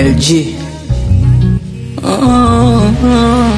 LG. Oh, oh.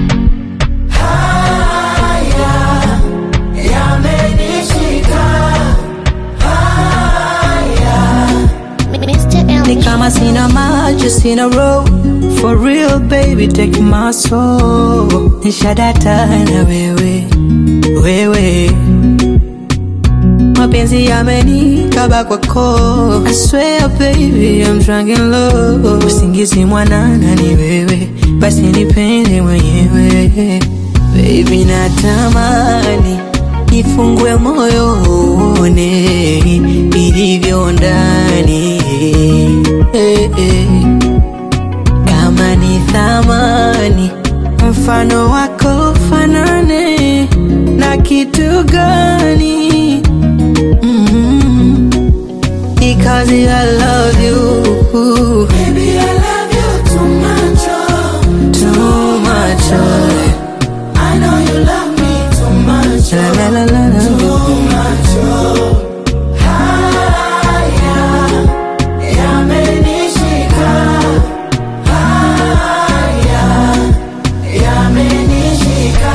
Ni kama sina maji, sina roho For real baby, take my soul Nishadata na wewe, wewe Mapenzi yamenikaba kwako I swear baby, I'm drunk in love Usingizi mwanana ni wewe Basi nipende mwenyewe Baby natamani Nifungue moyo uone Ilivyo ndani eh, eh. Kama ni thamani Mfano wako fanane Na kitu gani mm Because I love you Baby, I love you too much, oh. Too much oh. I know you love me too much, La oh. la la la la Too much, oh. Haya, yamenishika. Haya, yamenishika.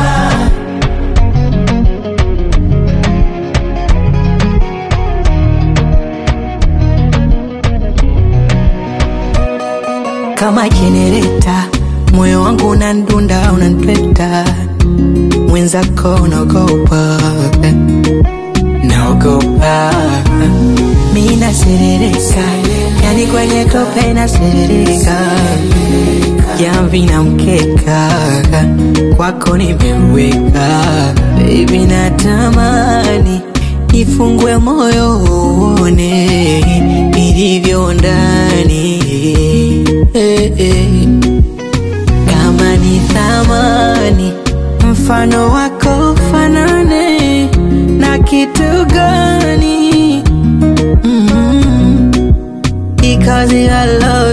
kama jenereta, moyo wangu unandunda, unantweta, mwenzako unaogopa, naogopa, mi naserereka, yani kwenye tope naserereka, jamvi na mkeka, kwako nimeweka, baby natamani nifungue moyo uone ilivyo ndani eh, eh. Kama ni thamani mfano wako fanane na kitu gani mm -hmm. Because I love